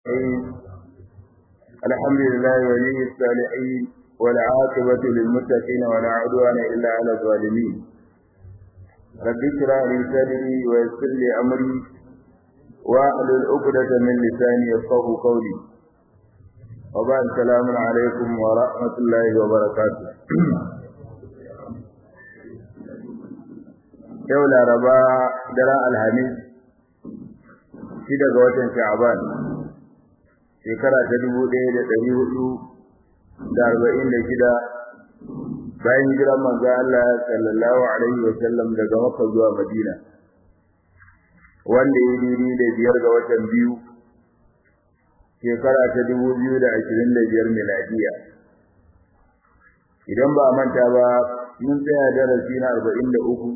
الحمد لله ولي الصالحين والعاقبة للمتقين ولا عدوان إلا على الظالمين رب اشرح لي صدري ويسر لي أمري واحلل عقدة من لساني يفقه قولي وبعد السلام عليكم ورحمة الله وبركاته yau laraba daren alhamis shida ga watan sha'aban shekara ta dubu ɗaya da ɗari hudu da arba'in da shida bayan hijiran manzo Allah sallallahu alaihi wa sallam daga Makka zuwa Madina wanda ya diri da biyar ga watan biyu shekara ta dubu biyu da ashirin da biyar miladiya idan ba a manta ba mun tsaya darasi na arba'in da uku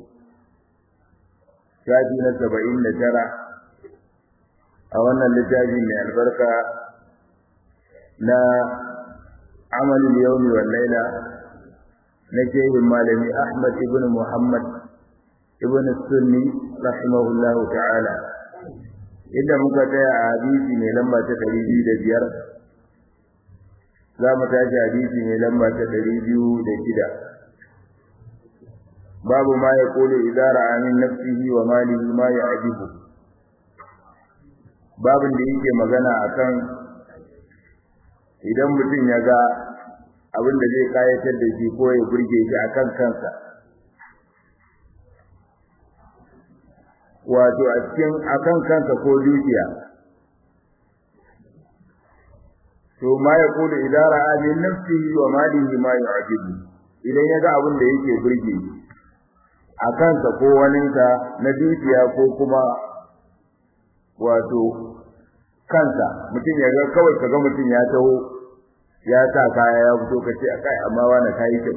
shafi na saba'in da tara a wannan littafi mai albarka na amalin yaumi wal laila na shehin malami Ahmad ibn Muhammad ibn Sunni rahimahullah ta'ala idan muka tsaya a hadisi mai lamba ta ɗari biyu da biyar za mu tashi hadisi mai lamba ta ɗari biyu da shida babu ma ya kulu idara amin nafsihi wa malihi ma ya ajibu babin da yake magana akan idan mutum ya ga abin da zai kayatar da shi ko ya burge shi akan kansa wato a cikin akan kansa ko dukiya to ma ya kulu idara amin nafsihi wa malihi ma ya ajibu idan ya ga abin da yake burge shi a kansa ko waninsa na dukiya ko kuma wato kansa mutum ya ga kawai kaga mutum ya taho ya sa kaya ya fito ka ce akai amma wani kayi kyau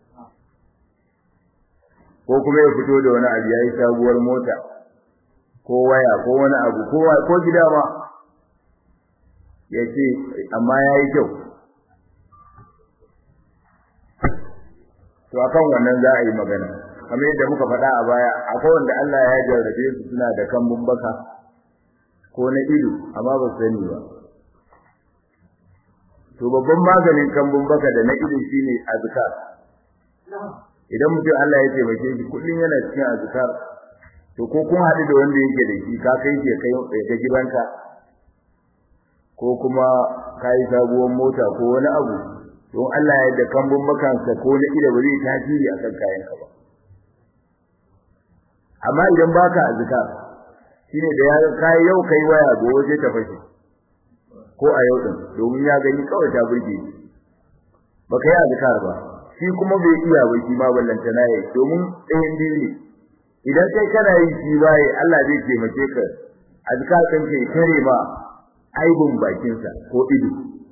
ko kuma ya fito da wani abu yayi sabuwar mota ko waya ko wani abu ko ko gida ma ya ce amma yayi kyau to akan wannan za a yi magana kamar yadda muka faɗa a baya akwai wanda Allah ya jarrabe su suna da kambun baka ko na ido amma ba su sani ba to babban maganin kambun baka da na ido shine azkar idan mutum Allah ya taimake shi kullun yana cikin azkar to ko kun haɗu da wanda yake da shi ka kai shi kai ga gidanka ko kuma kai sabuwar mota ko wani abu don Allah ya da kambun bakansa ko na ido ba zai tasiri akan kayanka ba amma idan baka azkar shine da ya kai yau kai waya gobe sai ta fashe ko a yau din domin ya gani kawai ta burge baka yi azkar ba shi kuma bai iya ba shi ma ballanta na yi domin ɗayan biyu ne idan kai kana yin shi baye Allah zai taimake ka azkar kan ke kare ma aibun bakinsa ko ido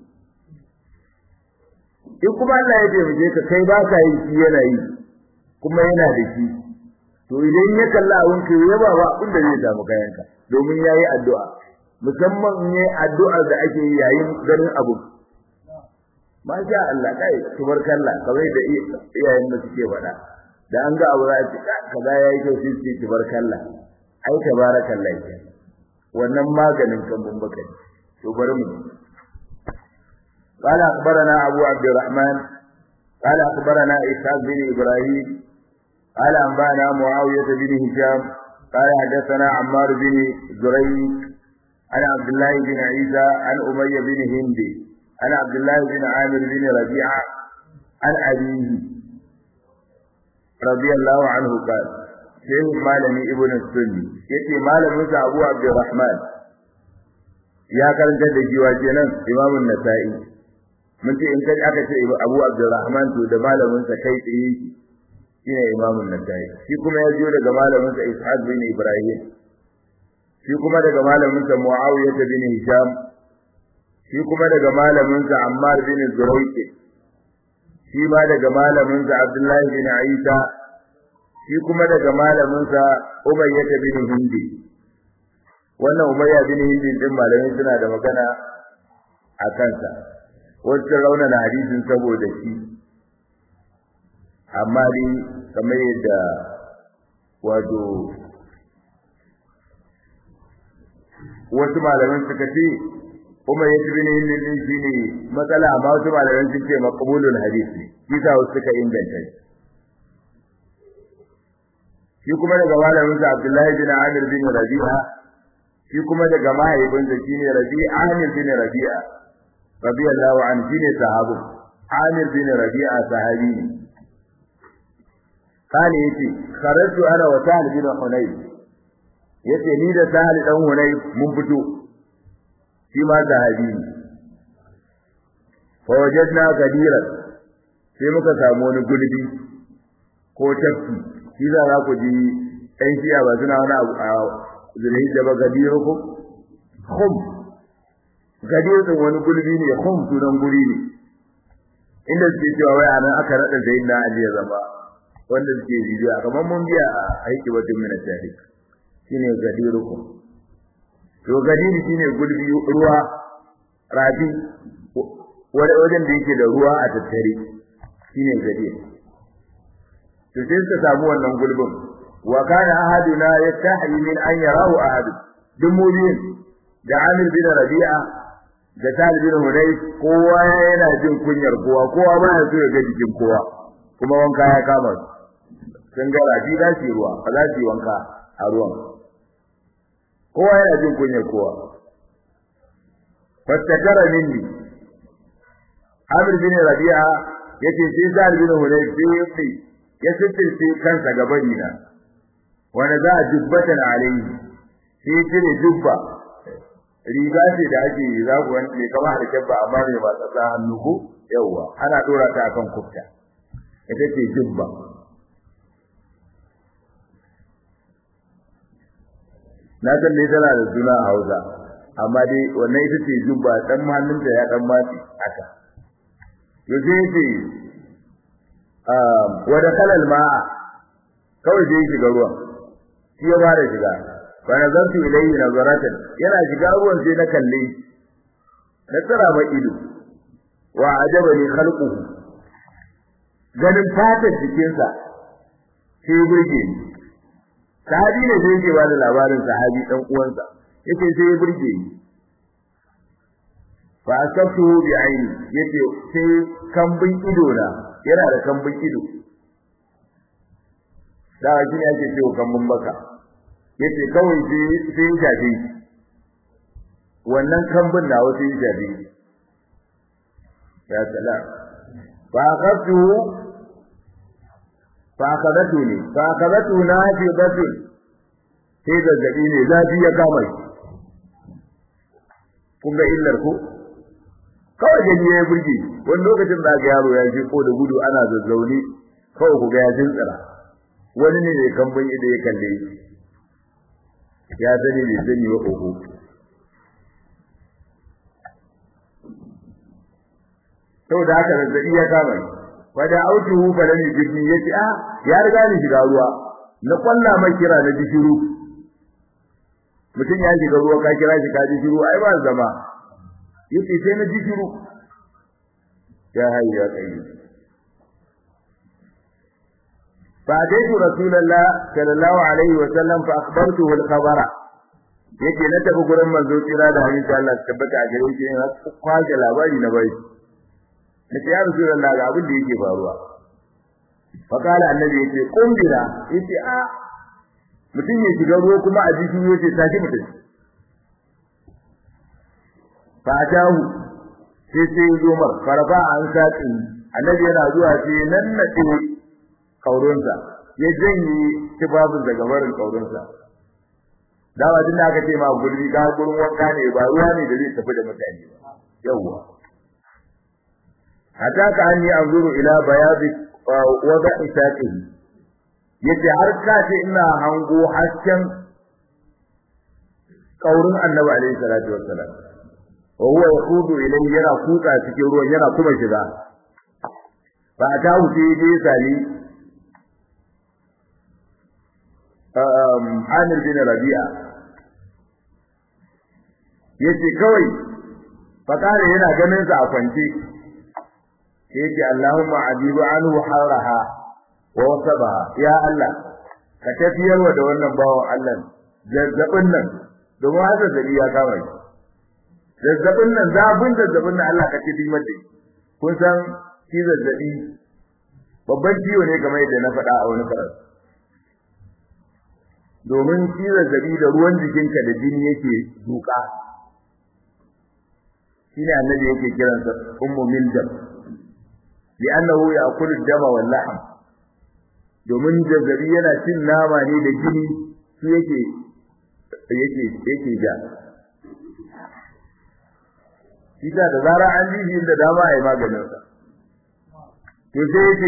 in kuma Allah ya taimake ka kai baka yi shi yana yi kuma yana da shi to idan ya kalla abin ka ya ba ba abin da zai samu kayanka domin yayi addu'a musamman in yayi addu'a da ake yi yayin ganin abu masha Allah kai tubarkalla kawai da iyayen da suke faɗa da an ga abu za a ce kaza yayi kyau sai ce tubarkalla ai tabarakallah wannan maganin kan mun baka to bari mu قال أخبرنا أبو عبد الرحمن قال أخبرنا إسحاق بن إبراهيم قال أنبأنا معاوية بن هشام قال حدثنا عمار بن زريق عن عبد الله بن عيسى عن أمية بن هند عن عبد الله بن عامر بن ربيعة عن أبيه رضي الله عنه قال شيخ مالني ابن السني يتي مالم موسى أبو عبد الرحمن يا كرنت da jiwa kenan Imam an-Nasa'i mun ce in kai aka ce Abu Abdurrahman to da malamin sa kai tsaye shine imamun nasai shi kuma ya jiyo daga malamin sa ishaq bin ibrahim shi kuma daga malamin sa muawiya bin hisham shi kuma daga malamin sa ammar bin zurayq shi ma daga malamin sa abdullahi bin isa shi kuma daga malamin sa umayya bin hindi wannan umayya bin hindi din malamin suna da magana a kansa wacce raunana hadisin saboda shi amma dai kamar yadda wato wasu malaman suka ce kuma ya tabi ne din shine matsala amma wasu malaman sun ce maqbulul hadith ne kisa wasu suka inganta shi shi kuma daga malamin sa Abdullahi bin Amir bin Rabi'a shi kuma daga mahaifinsa shine Rabi'a Amir bin Rabi'a radiyallahu anhu shine sahabu Amir bin Rabi'a sahabi ne kane yace kharajtu ana wa Sa'd bin Hunayf yace ni da Sa'd dan Hunayf mun fito shi ma sahabi ne fa wajadna gadiran sai muka samu wani gulbi ko tafki shi za za ku ji ɗan shiya ba suna wani abu a zulhi da ba gadiru ku khum gadiru din wani gulbi ne khum sunan guri ne inda suke cewa wai anan aka rada zain na ali ya zama wanda suke bibiya kamar mun biya a aiki batun mina tarihi shine gadiru ku to gadiru shine gulbi ruwa rafi wajen da yake da ruwa a tattare shine gadiru to sai suka samu wannan gulbin wa kana ahaduna yastahi min an yarahu ahad duk mu'min da Amir bin Rabi'a da Talib bin Hunayf kowa yana jin kunyar kowa kowa ba ya so ya ga jikin kowa kuma wanka ya kama su sun ga rafi da shi ruwa ba za su yi wanka a ruwan kowa yana jin kunyar kowa fastakara minni Amir bin Rabi'a yace sai Talib bin Hunayf sai ya sittirce kansa gabani na wanda za a jubbatan alaihi sai cire jubba riga ce da ake yi za ku wani mai kama da kyabba amma mai ba tsatsa hannu ko yawwa ana dora ta akan kufta ita ce jubba na san dai tana da suna a Hausa amma dai wannan ita ce jubba dan hannunta ya dan matsi haka to sai ce wa da kalal ma'a kawai sai shiga ruwan shi ya fara shiga fa nazartu ilayhi nazaratan yana shiga ruwan sai na kalle na tsara ba ido wa ajabani khalquhu ganin fatar jikinsa sai burge ni sahabi ne sai yake bada labarin sahabi dan uwansa yake sai ya burge ni fa asabtu bi aini yace sai kambin ido na yana da kambin ido da shi ne ake cewa kambin baka yace kawai sai sai ya shafe wannan kambin na wasu ya shafe ya salam fa akhadtu fa akhadatu ne fa akhadatu na fi batin sai zazzabi ne zafi ya kama shi kun ga illar ko kawai gani ya burge wani lokacin da ga yaro ya je ko da gudu ana zazzauni kawai ku ga ya jintsira wani ne mai kambun ido ya kalle ya sani bai sani ba koko saboda haka zazzabi ya kama ni wada autuhu falan yujibni yace a ya riga ni shiga ruwa na kwalla mai kira na ji shiru mutum ya shiga ruwa ka kira shi ka ji shiru ai ba zama yace sai na ji shiru ya hayyu ya qayyum فأتيت رسول الله صلى الله عليه وسلم فأخبرته الخبر yake na tafi gurin manzo kira da hadisi Allah tabbata a gare shi na kwaje labari na bai nace ya rasulullah ga abin da yake faruwa fa kala annabi yace kumbira yace a mutum ya shiga ruwa kuma a jiki yace tashi mutum fa atahu sai sai zo mar farfa an saki annabi yana zuwa sai nan na kaurinsa ya janye tibabin daga barin kaurinsa dawa din da aka ce ma gurbi ga gurin wanka ne ba ruwa ne da zai tafi da mutane ba yawwa hatta ka anni anzuru ila bayadi wada isaqihi yace har ka ce ina hango hasken kaurin annabi alaihi salatu wassalam wa huwa yaqudu ilayhi yana kutsa cikin ruwan yana kuma shiga ba ta wuce dai sali Amir bin Rabi'a yace kawai fakare yana ganin sa a kwance yace Allahumma ajibu anhu haraha wa wasabaha ya Allah ka tafiyarwa da wannan bawo Allah zazzabin nan domin haka zabi ya kama shi zazzabin nan zafin zazzabin nan Allah ka ce dimar da kun san shi zazzabi babban ciwo ne kamar yadda na faɗa a wani karatu domin shi zazzabi da ruwan jikinka da jini yake duka shine annabi yake kiransa ummu miljam li'annahu ya'kulu dama wal lahm domin zazzabi yana cin nama ne da jini su yake yake yake ja shi da zara an ji shi da dama ai maganin sa to sai yake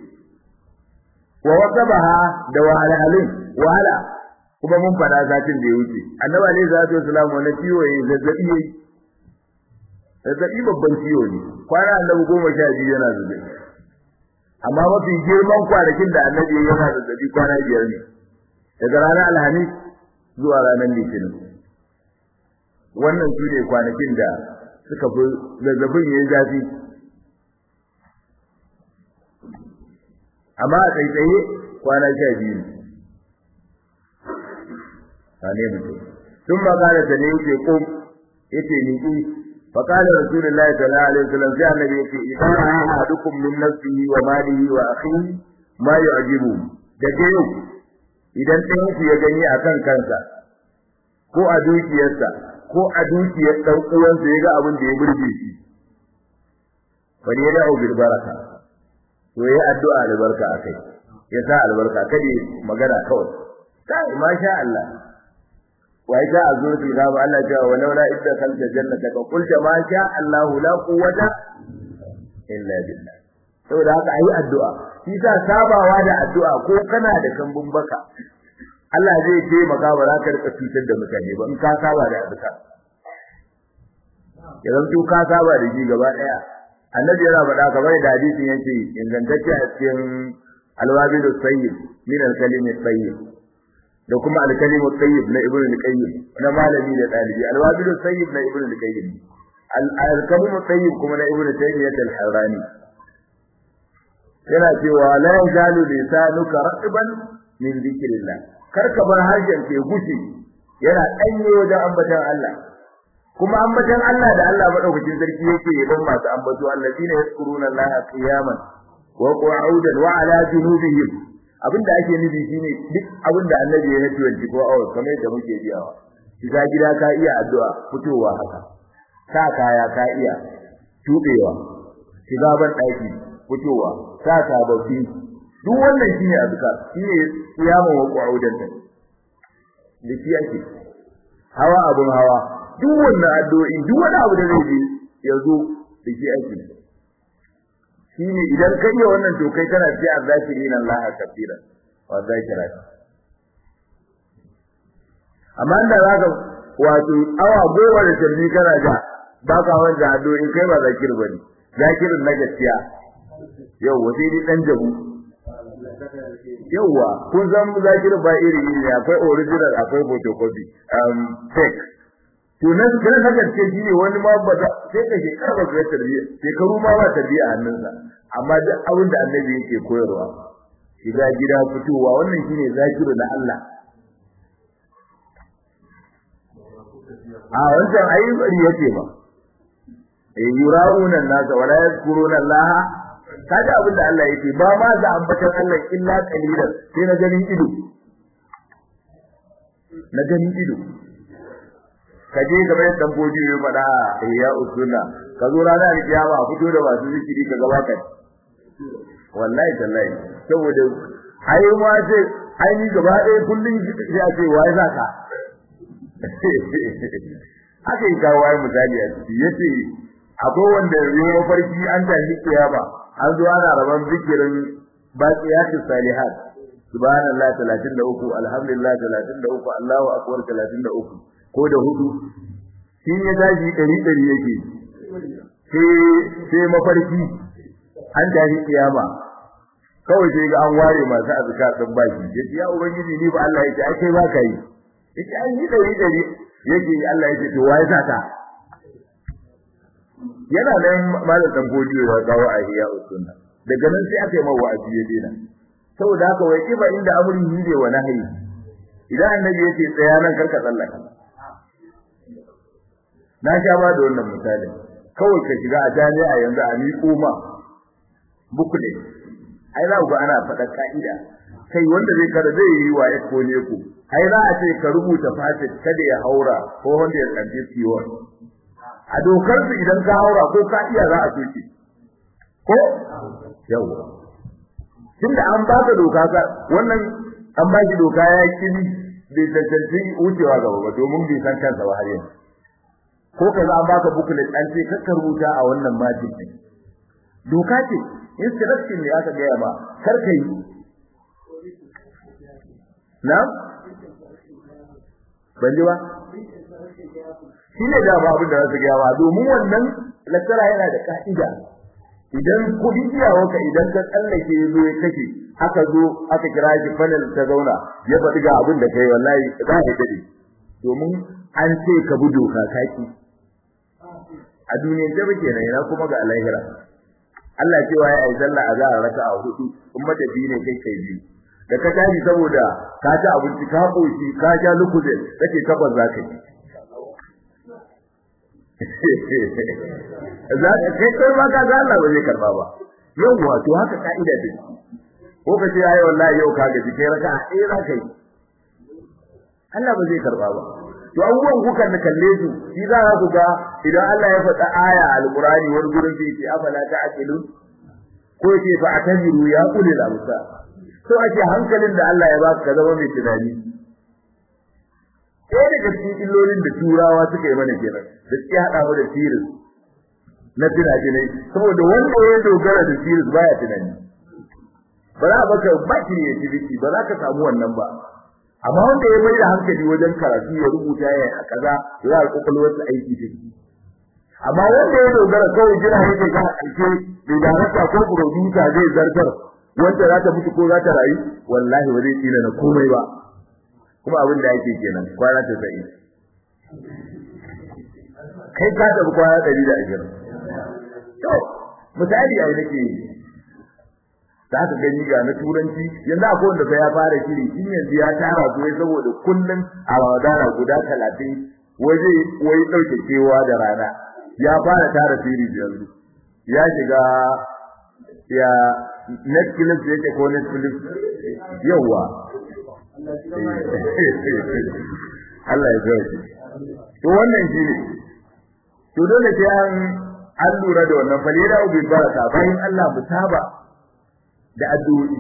wa waqabaha da wahalhalin wahala kuma mun fada satin da ya wuce annabi alaihi salatu wasallam wani ciwo yayi zazzabi yayi zazzabi babban ciwo ne kwana annabi goma sha biyu yana zazzabi amma mafi girman kwanakin da annabi ya yana zazzabi kwana biyar ne daga ranar alhamis zuwa ranar litinin wannan su ne kwanakin da suka fi zazzabin yayi zafi amma a tsaitsaye kwana sha biyu ne ne mutum sun magana da ne yake ko yake niki فقال رسول الله صلى الله عليه وسلم في النبي يقول إذا رأى أحدكم من نفسه وماله وأخيه ما يعجبه daga yau idan ɗayan ku ya gani a kan kansa ko a dukiyarsa ko a dukiyar ɗan uwansa ya ga abin da ya burge shi fa ne da bil baraka to yayi addu'a albarka akai ya sa albarka kada magana kawai kai masha Allah wai ga a zuwa da ba Allah ya wa laula idda kalta jannata ka qulta ma sha Allah la quwwata illa billah saboda haka ayi addu'a shi sa sabawa da addu'a ko kana da kambun baka Allah zai taimaka ba za ka rika cutar da mutane ba in ka saba da addu'a idan tu ka saba da shi gaba daya annabi yana faɗa kamar da hadisin yake ingantacce a cikin alwabilu sayyid min al-kalimi sayyid da kuma al-kalimu tayyib na ibnu al-qayyim na malami da dalibi al-wabilu tayyib na ibnu al-qayyim al-kalimu tayyib kuma na ibnu taymiyyah al-harrani yana cewa la yazalu lisanuka raqiban min dhikrillah kar ka bar harshen ke gushi yana danye wajen ambatan Allah kuma ambatan Allah da Allah madaukakin sarki yake yaban masu ambato allazina yazkuruna Allah qiyaman wa qu'udan wa ala junubihim abinda ake nufi shine duk abinda annabi ya nace wanci ko awa kamar yadda muke biyawa shiga gida ka iya addu'a fitowa haka sa kaya ka iya tubewa shiga ban daki fitowa sa sababbi duk wannan shine azkar shine kiyaman wa qu'udan din da shi ake hawa abun hawa duk wannan addu'o'i duk wani abu da zai yi yazo da shi ake shine idan ka iya wannan to kai kana ce azzakirin Allah kafira wa zakirat amma da zaka wato awa goma da tarbi kana ja ba ka wanda addu'o'i kai ba zakir bane zakirin na gaskiya yau wasi dai dan jabu yawa kun san zakir ba iri iri akwai original akwai photocopy um fake to nan kana saka ce shi ne wani ma ba sai ka ke karba da tarbiyya shekaru ma ba tarbiyya a hannunsa amma duk abin da annabi yake koyarwa shiga gida fitowa wannan shine zakiru na Allah a wancan ayi bari yake ba eh yura'una nasa wala yazkuruna Allah kaga abin da Allah yake ba ma za ambatan Allah illa qalilan sai na ganin ido na ganin ido ka je kamar yadda dan bodi ya faɗa ya usunna ka zo ranar kiyama a fito da masu zikiri ka gaba ka wallahi tallahi saboda ai ma ce ai ni gaba ɗaya kullun ya ce wai zaka haka yi kawo ai misali a ciki yace akwai wanda ya mafarki an tashi kiyama an zo ana raban zikirin baqiyatu salihat subhanallahi 33 alhamdulillah 33 Allahu akbar 33 ko da hudu shi ya tashi dari dari yake sai sai mafarki an tashi kiyama kawai sai ga an ware masu azkar din baki yace ya ubangiji ni ba Allah yake ai kai ba kai yace ai ni dari dari yake Allah yake to wai saka yana nan malam dan godiyo ya kawo a hiya usunna daga nan sai aka yi mawa wa'azi ya dena saboda haka wai kiba inda amri ne wa nahyi idan annabi yace tsaya nan karka tsallaka na sha ba da wannan misali kawai ka shiga a jami'a yanzu a miƙo ma bukule ai za ku ga ana faɗa ka'ida kai wanda zai kada zai yi wa ko ne ku ai za a ce ka rubuta fasit kada ya haura ko wanda ya tsanci ciwon a dokar su idan ka haura ko ka iya za a soke ko yawa tunda an ba ka doka ka wannan an ba shi doka ya kiri bai tantance wucewa gaba ba domin bai san kansa ba har yanzu ko kaza an baka booklet an ce ka rubuta a wannan majin din doka ce instruction ne aka gaya ma kar ka yi na ban ji ba shi ne da ba abin da za su gaya ba domin wannan lecturer yana da ka'ida idan kuɗi iyawarka idan ka tsallake ya zo ya kashe aka zo aka kira shi panel ta zauna ya faɗi ga abin da kai wallahi za ka dade domin an ce ka bi doka kaki a duniyar ta bake na yana kuma ga alahira Allah cewa ya yi sallah a zara raka a hudu in mata biyu ne kai kai biyu da ka tashi saboda ka ci abinci ka koshi ka sha lukuze kake takwas za ka yi za ka kai kai ma ka ga Allah ba zai karba ba yawwa to haka ka'ida ce ko ka ce ayi wallahi yau ka gaji kai raka eh za ka yi Allah ba zai karba ba to abubuwan kuka da kalle su shi za ku ga idan Allah ya faɗa aya alqurani wani gurin sai ce afala ta'qilu ko ce fa atajiru ya ulil absar to ake hankalin da Allah ya baka ka zama mai tunani ɗaya daga cikin illolin da turawa suka yi mana kenan da suke haɗa mu da sirri na tunani saboda wanda ya dogara da sirri baya tunani ba za a baka ba creativity ba za ka samu wannan ba amma wanda ya mai da hankali wajen karatu ya rubuta ya a kaza ya yi kokolwar sa aiki da amma wanda ya dogara kawai jira yake ga ƙarshe da darasa ko producer zai zartar wanda za ta mutu ko za ta rayu wallahi ba zai tsina na komai ba kuma abin da yake kenan kwana ta sai kai ka tafi kwana ɗari da ashirin to misali ai nake za ka gani ga na turanci yanzu akwai wanda fa ya fara shiri shi yanzu ya tara su wai saboda kullum a ramadana guda talatin waje wai ɗauke kewa da rana ya fara tara shiri yanzu ya shiga ya netflix yake ko netflix yawa Allah ya zauke to wannan shi ne to dole sai an an lura da wannan falira ubin baraka bayan Allah mutaba da addu'o'i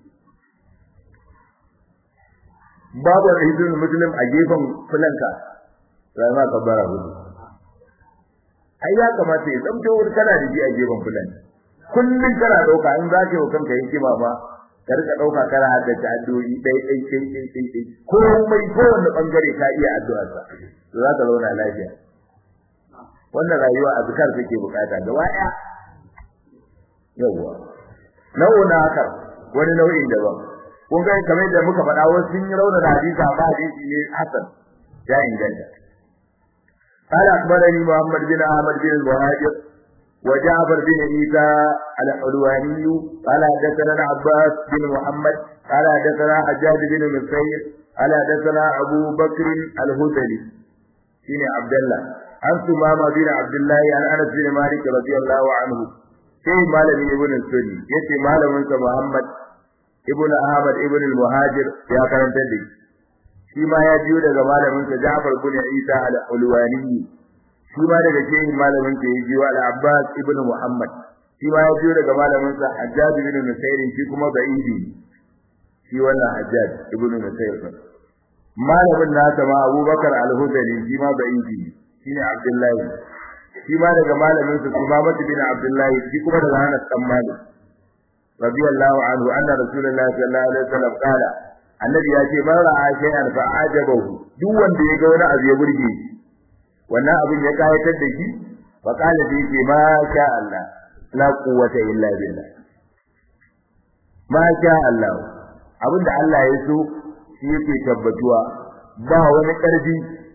babu hizbul muslim a gefen fulanka sai ma ka bara hudu ai ya kamata ya tsamto wani kana da ji a gefen fulanka kullun kana dauka in za ka yi kanka yin kima ba ka rika dauka kana haddace addu'o'i dai dai dai dai dai dai komai kowanne bangare ka iya addu'a sa to za ka zauna lafiya wannan rayuwa azkar take bukata gaba daya yawa nau'in haka wani nau'in daban kun ga kamar da muka faɗa wasu sun yi rauna da hadisi amma hadisi ne hasan ya inganta قال أخبرني محمد بن أحمد بن المهاجر وجعفر بن عيسى الحلواني قال حدثنا عباس بن محمد قال حدثنا حجاج بن مسير قال حدثنا أبو بكر الهذلي بن عبد الله عن ثمامة بن عبد الله عن أنس بن مالك رضي الله عنه sai malami ibn sunni yace malamin sa Muhammad ibn Ahmad ibn al-Muhajir ya karanta da shi ma ya biyo daga malamin sa Ja'far ibn Isa al-Ulwani shi ma daga cikin malamin sa ya biyo al-Abbas ibn Muhammad shi ma ya biyo daga malamin sa Hajjaj ibn Nusayr shi kuma Ba'idi shi wannan Hajjaj ibn Nusayr malamin nasa ma Abubakar al-Hudali shi ma Ba'idi shine Abdullahi shi ma daga malamin sa Sumamah bin Abdullah shi kuma daga Anas bin Malik radiyallahu anhu anna rasulullahi sallallahu alaihi wasallam qala annabi ya ce man ra'a shay'an fa ajabahu duk wanda ya ga wani abu ya burge wannan abin ya kayatar da shi fa qala bi ce ma sha Allah la quwwata illa billah ma sha Allah abinda Allah ya so shi yake tabbatuwa ba wani karfi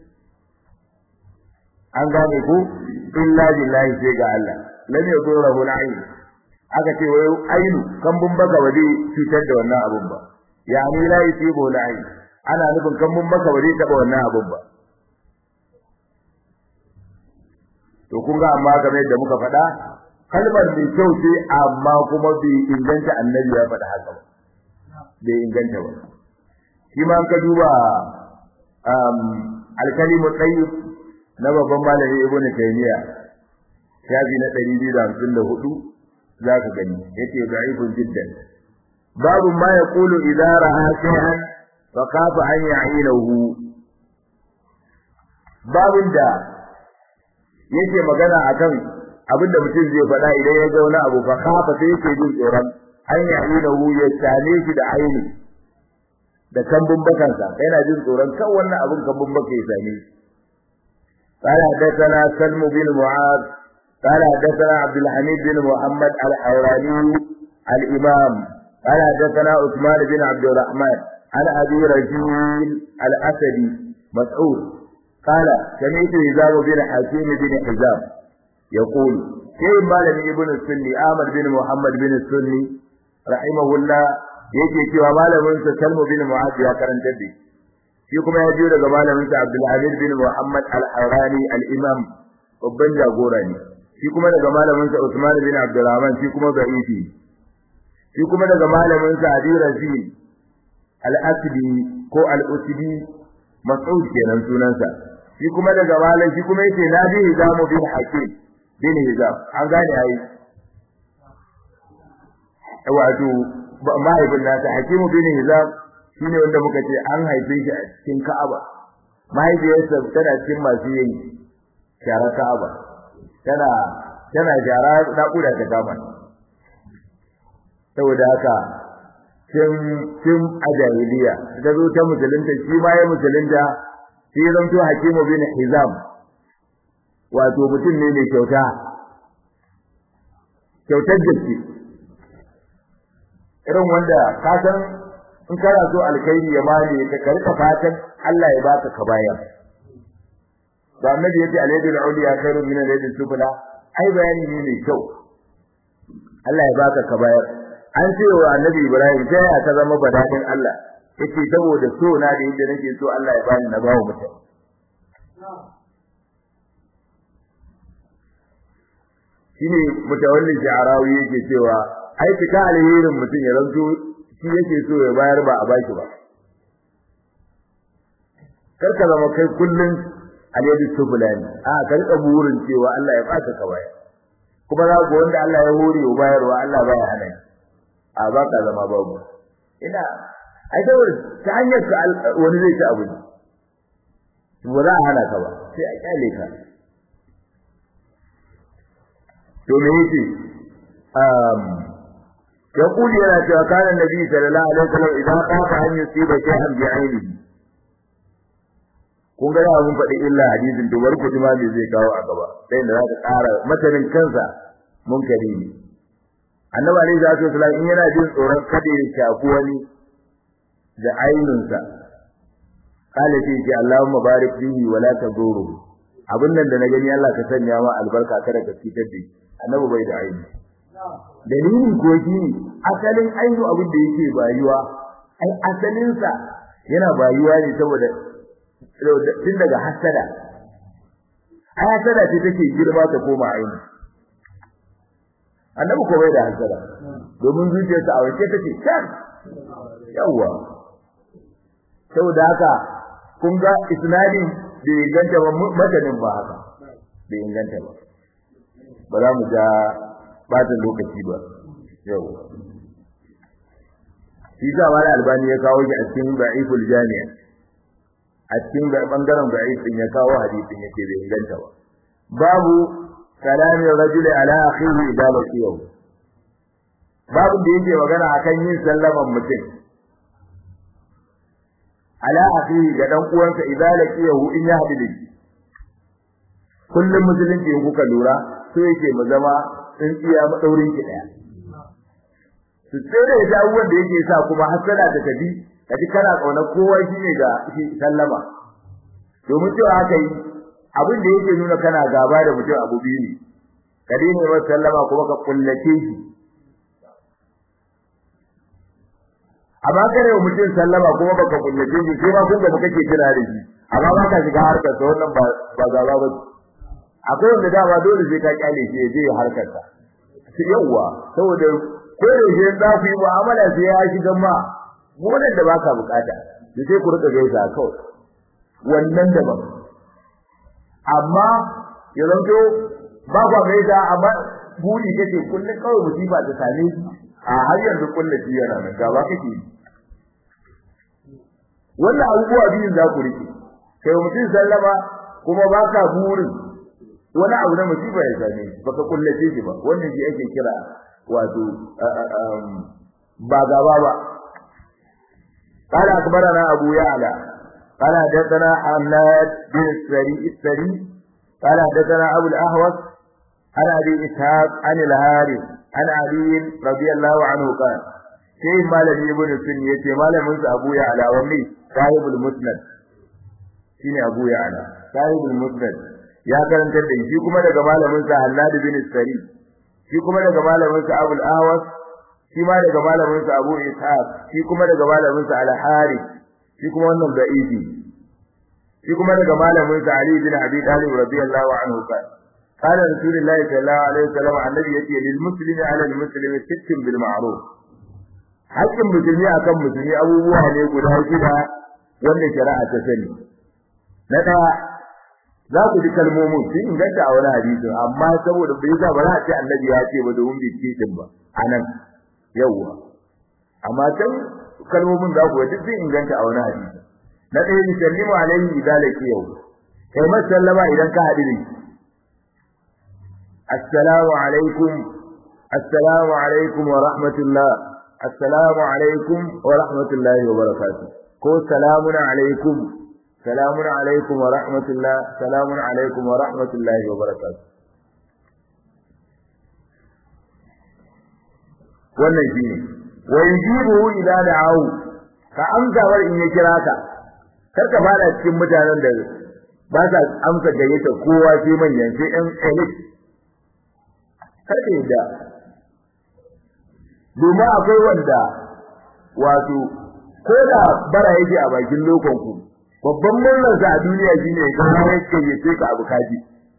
an gane ko illa billahi sai ga Allah lam yadurruhu al-ayn aka ce wai ainu kan bun baka waje cutar da wannan abun ba ya ni la yusibu al-ayn ana nufin kan bun baka waje taba wannan abun ba to kun ga amma kamar yadda muka faɗa kalmar mai kyau ce amma kuma bai inganta annabi ya faɗa haka ba bai inganta ba shi ma ka duba alkalimu tayyib na babban malami ibnu taymiya shafi na 254 zaka gani yace da'ifun jiddan babu ma yaqulu idza ra'a shay'an fa kafa an ya'ilahu babun da yake magana akan abinda mutum zai faɗa idan ya ga wani abu fa kafa sai yake jin tsoron an ya'ilahu ya same shi da aini da kambun bakansa yana jin tsoron kan wannan abin kambun baka ya same shi قال حدثنا سلم بن معاذ قال حدثنا عبد الحميد بن محمد الحوراني الإمام قال حدثنا عثمان بن عبد الرحمن عن أبي رجيل الأسدي مسعود قال سمعت هزام بن حكيم بن حزام يقول كيف مالك ابن السني آمر بن محمد بن السني رحمه الله yake cewa malamin sa Salmu bin Mu'adh ya karanta da shi kuma ya jiyo daga malamin sa Abdul Aziz bin Muhammad Al-Harani Al-Imam babban jagora ne shi kuma daga malamin sa Usman bin Abdurrahman shi kuma da'ifi shi kuma daga malamin sa Abi Razil Al-Asdi ko Al-Usdi Mas'ud kenan sunansa shi kuma daga malam shi kuma yace Nabi Hizam bin Hakim bin Hizam an gane ai wato mahaifin nasa Hakimu bin Hizam shine wanda muka ce an haife shi a cikin Ka'aba mahaifiyarsa tana cikin masu yin shara Ka'aba tana tana shara naƙuda ta kama saboda haka tun tun a jahiliya ta zo ta musulunta shi ma ya musulunta shi zanto Hakimu bin Hizam wato mutum ne mai kyauta kyautar gaske irin wanda ka san in kana so alkhairi ya male ka karka fatan Allah ya baka ka bayar da annabi yace alayhi al-uliya khairun min al-yadi sufla ai bayani ne mai kyau Allah ya baka ka bayar an ce wa annabi Ibrahim sai ya ta zama badadin Allah yace saboda so na da yadda nake so Allah ya bani na bawo mutum shine mutawallin sha'arawi yake cewa ai fita alherin mutum ya zanto shi yake so ya bayar ba a baki ba karka zama kai kullun alyadu sufulani a ka rika burin cewa Allah ya baka ka bayar kuma za ku wanda Allah ya hore wa bayarwa Allah baya hana a baka zama babu ina ai da ta hanyar ka wani zai ci abu ba za a hana ka ba sai a kyale ka to me yake um يقول يا cewa كان النبي صلى الله عليه وسلم idan خاف an yusiba shay'an bi ainihi kun ga ya mun faɗi illa hadisin to bar ku ji ma me zai kawo a gaba sai da za ka ƙara matanin kansa munkari ne annabi alaihi salatu wasallam in yana jin tsoron kada ya shafi wani da ainunsa kala sai ce Allahumma barik fihi wa la taduru abin nan da na gani Allah ka sanya ma albarka kada ka fitar da annabi bai da aini dalilin ko shi asalin ainu abin da yake bayuwa ai asalin sa yana bayuwa ne saboda tun daga hasada ai hasada ce take girma ta koma aini annabi ko bai da hasada domin zuciyarsa a wace take can yawa saboda haka kun ga isnadin bai inganta ba matanin ba haka bai inganta ba ba za mu ja bata lokaci ba yau shi sa wani albani ya kawo shi a cikin da'iful jami'a a cikin bangaren da'if din ya kawo hadisin yace bai inganta ba babu kalamin rajuli ala akhihi idza laqiyahu babu da yake magana akan yin sallaman mutum ala akhihi ga dan uwansa idza laqiyahu in ya hadu da shi kullum musulunci in kuka lura so yake mu zama tsintsiya madaurin ki daya su tsere da abubuwan da yake sa kuma hasala ta tafi kaji kana kauna kowa shine ga shi sallama domin cewa haka yi abin da yake nuna kana gaba da mutum abu biyu ne ka daina masa sallama kuma ka kullace shi amma kare wa mutum sallama kuma baka kullace shi sai ma kun ga kake kira da shi amma ba ka shiga harkar sa wannan ba ba gaba ba akwai wanda dama dole sai ka kyale shi ya je harkar sa yawa saboda ko da shi za ku yi mu'amala sai ya shiga ma wannan da baka bukata da sai ku rika gaisa kawai wannan daban amma ya zanto ba kwa gaisa amma buri kake kullun kawai musiba ta same shi a har yanzu kullun shi yana nan gaba kake wannan abubuwa biyun za ku rike kai mutum sallama kuma baka burin wani abu na musiba ya same shi baka kullace shi ba wannan shi ake kira wato ba gaba ba قال أخبرنا أبو يعلى قال حدثنا حماد بن السري السري قال حدثنا أبو الأهوس عن أبي إسحاق عن الهارث عن علي رضي الله عنه قال شيء ما لم يبن السنية ما لم ينسى أبو يعلى ومي صاحب المسند شيني أبو يعلى صاحب المسند ya karantar da shi kuma daga malamin sa Hannad bin Sari shi kuma daga malamin sa Abu al-Ahwas shi ma daga malamin sa Abu Ishaq shi kuma daga malamin sa Al-Harith shi kuma wannan da'ifi shi kuma daga malamin sa Ali bin Abi Talib radiyallahu anhu kan قال رسول الله صلى الله عليه وسلم النبي يتي للمسلم على المسلم ست بالمعروف hakkin musulmi akan musulmi abubuwa ne guda shida wanda shari'a ta sani na daya za ku ji kalmomin sun inganta a wani hadisi amma saboda bai sa ba za a ce annabi ya ce ba domin bai ce din ba anan yawwa amma can kalmomin za ku ji sun inganta a wani hadisi na ɗaya ni sallimu alaihi idan laki yau kai masallama idan ka haɗu da assalamu alaikum assalamu alaikum wa rahmatullah assalamu alaikum wa rahmatullahi wa barakatuh ko salamun alaikum سلام عليكم ورحمة الله سلام عليكم ورحمة الله وبركاته wannan shi ne wa yujibu idza da'ahu ka amsa war in ya kira ka kar ka fara cikin mutanen da ba sa amsa gayyata kowa sai manyan sai ɗan elite kar ka yadda domin akwai wanda wato ko da bara yake a bakin lokon ku babban murnar sa a duniya shine ga ya kayyace ka abu kaji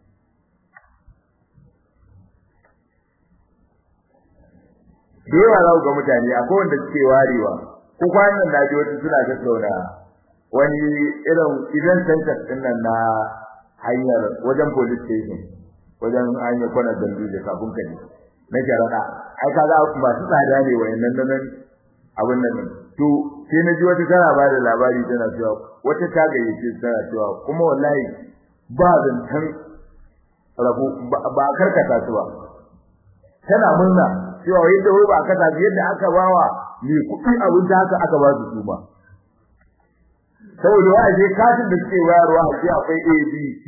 da yawa za ku ga mutane akwai wanda suke warewa ko kwanan na ji wasu suna tattauna wani irin idan center din nan na hanyar wajen police station wajen hanyar kwanar dambi da kafin ka ne na sharaɗa ai kaga masu tsada ne wayannan nan abin nan to sai na ji wata tana ba da labari tana cewa wata ta gayyace tana cewa kuma wallahi ba zantan rabu ba karkata su ba tana murna cewa yadda wai ba kasa yadda aka bawa mai kuɗi abin da haka aka ba su su ba saboda wa je katin da suke wayarwa a ce akwai A B C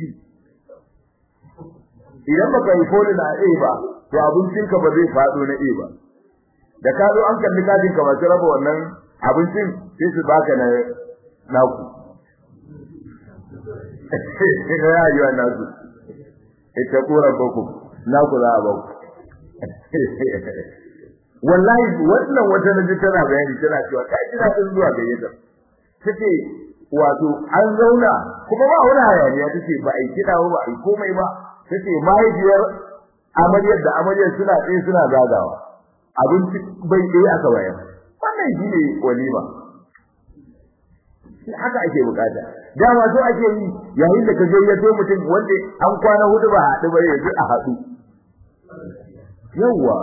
idan baka yi folin a A ba to abincinka ba zai faɗo na A ba da ka zo an kalli katin ka masu raba wannan abincin sai su baka na naku ina ya yi wannan su ita kura boko naku za a baku wallahi wannan wata naji tana bayani tana cewa ta ji daɗin zuwa gayyata tace wato an zauna kuma ba wani hayaniya tace ba a yi kiɗa ba ba a yi komai ba tace mahaifiyar amaryar da amaryar suna tsaye suna zagawa abinci bai ɗaya aka bayar wannan shi ne walima haka ake bukata dama so ake yi yayin da ka gayyato mutum wanda an kwana hudu ba haɗu ba yanzu a haɗu yawwa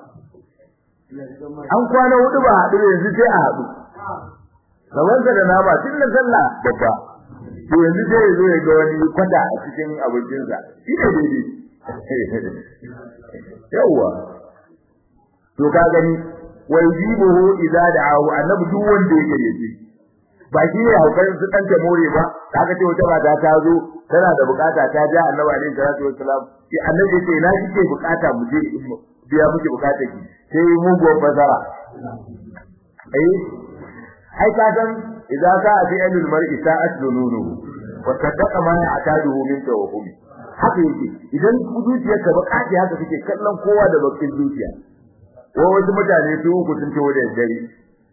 an kwana hudu ba haɗu yanzu sai a haɗu gabansa da nama tun da sallah babba to yanzu sai ya zo ya ga wani kwata a cikin abincinsa shi ne daidai yawwa to ka gani wa yujibuhu idza da'ahu annabi duk wanda ya gayyace ba shi ne haukan su dan ta more ba kaga ce wata mata ta zo tana da bukata ta ja annabi alaihi salatu wassalam ki annabi ce na kike bukata mu je biya miki bukata ki sai mu go fasara ai ai ka san idza ka fi alil mar'i sa'at dununu wa saddaqa ma ya'taduhu min tawhumi haka yake idan zuciyarka bukata haka kake kallon kowa da bakin zuciya ko wasu mutane su uku sun tawo da dare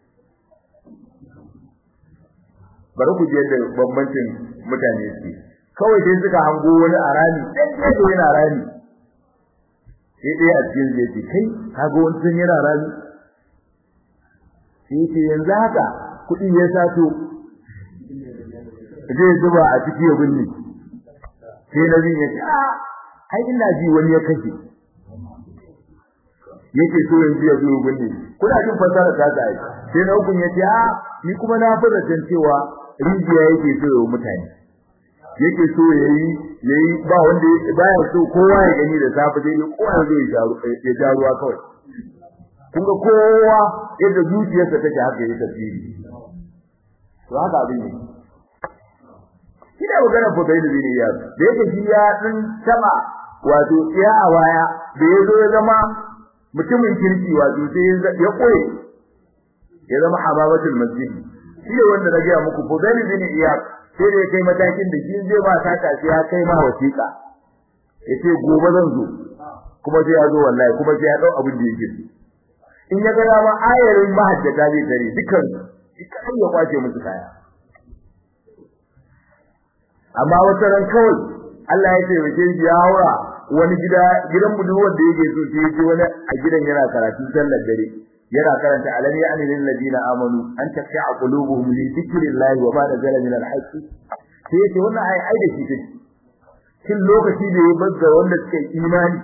bari ku je da bambancin mutane su kawai sai suka hango wani a rami dan gefe yana rami sai dai a cikin zai ce kai kaga wani sun yana rami sai ce yanzu haka kuɗi ya sato zai zuba a ciki ya binne sai na bin ya ce a ai ina ji wani ya kashe yake so yanzu ya zo ya binne kuna jin fasara ta ta yi sai na hukun ya ce a ni kuma na fara san cewa rijiya yake so ya mutane yake so yayi yayi ba wanda baya so kowa ya gani da safe dai ne kowa zai ya jaru ya jaruwa kawai kun ga kowa yadda zuciyarsa take haka yake tafsiri to haka abin ne ina magana fa bai da ne ya da yake shi ya din sama wato ya a waya da yazo ya zama mutumin kirki wato sai ya koyi ya zama hababatul masjid shi ne wanda na ga muku fa bai da ne iya sai da kai matakin da shi zai ba ta tafi ya kai ma wasiƙa yace gobe zan zo kuma sai ya zo wallahi kuma sai ya dau abin da yake in ya ga dama ayarin mahajjata zai tare dukan kai ya kwace musu kaya amma wata ran kawai Allah ya ce wace shi ya haura wani gida gidan budurwar da yake so sai ya ji wani a gidan yana karatu sallar dare yana karanta alam ya anil ladina amanu an taqi'a qulubuhum li dhikrillahi wa ma nazala min al-haqq sai yace wannan ai ai da shi take kin lokaci da ya bazza wanda suke imani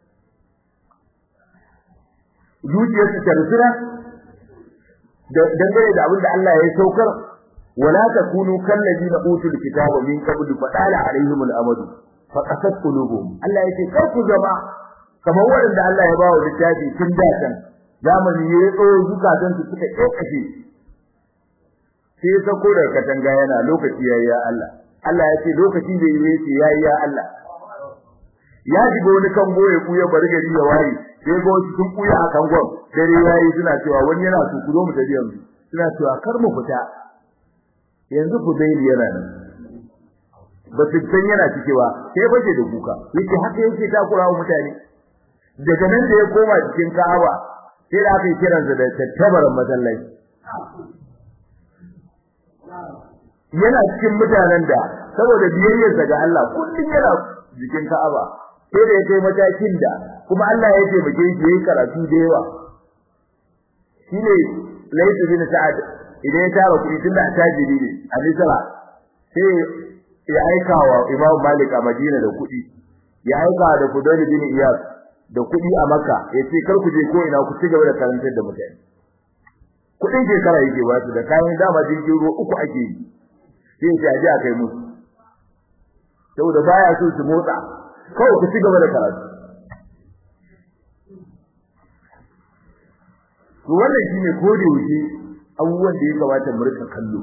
zuciyar su tarsira dangane da abin da Allah ya saukar wala takunu kal ladina utul kitaba min qabl fa dala alaihim al-amad fa qasat qulubuhum Allah yace kar ku zama kamar wanda Allah ya bawa littafi tun da kan zamani ya tsawo zukatan su suka kokashe sai ya sako daga katanga yana lokaci yayi ya Allah Allah ya ce lokaci da yayi ce yayi ya Allah ya shiga wani kango ya kuya bari gari ya waye sai ga wasu sun kuya a kangon dare yayi suna cewa wani yana su kuzo mu tafi yanzu suna cewa kar mu fita yanzu ku dai yana nan ba su san yana cikewa sai bace da kuka yake haka yake takura wa mutane daga nan da ya koma cikin Ka'aba sai da aka yi kiransa da tattabaran masallaci yana cikin mutanen da saboda biyayyarsa ga Allah kullum yana jikin Ka'aba sai da ya kai matakin da kuma Allah ya taimake shi yayin karatu da yawa shine Layth bin Sa'ad idan ya tara kuɗi tunda tajiri ne a Misra sai ya aika wa Imam Malik a Madina da kuɗi ya aika da Fudayl bin Iyas da kuɗi a Makka yace kar ku je ko ina ku ci gaba da karantar da mutane kuɗin shekara yake ba su da kayan dama jirgin ruwa uku ake yi sai ya ji a kai musu saboda baya so su motsa kawai ku ci gaba da karatu to wannan shine ko da yake abubuwan da ya kamata mu rika kallo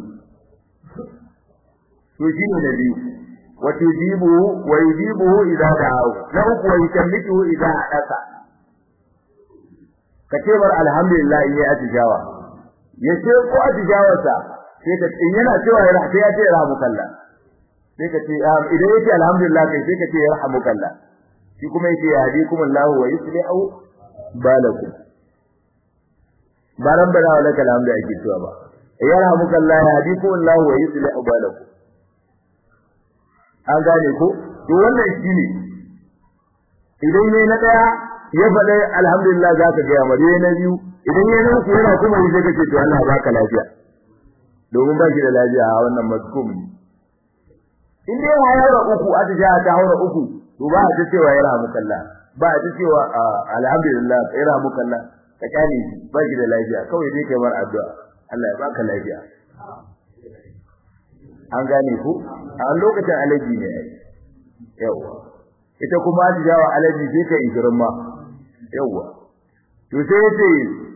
to shine na biyu wa tujibu wa yujibu idza da'u na uku wa yukammitu idza hadasa kace bar alhamdulillah in yi atijawa yace ko atijawarsa sai ka in yana cewa ya rahata ya ce rahmukallah sai ka ce idan yace alhamdulillah kai sai ka ce yarhamukallah shi kuma yace yahdikumullahu wa yuslihu balakum baran bana wa lakal hamdu ake cewa ba yarhamukallah yahdikumullahu wa yuslihu balakum an gane ko to wannan shine idan ne na daya ya faɗa alhamdulillah zaka ga yamma na biyu idan ne na uku yana kuma yi sai kace to Allah baka lafiya domin ba shi da lafiya a wannan mazkum ne in dai ya haura uku atija ta haura uku to ba a ta cewa ya rahamu kallah ba a ta cewa alhamdulillah ya rahamu kallah ka kane shi ba shi da lafiya kawai dai kai bar addu'a Allah ya baka lafiya an gane ku a lokacin alaji ne yawa ita kuma atijawa alaji sai ka ikirin ma yawa to sai yace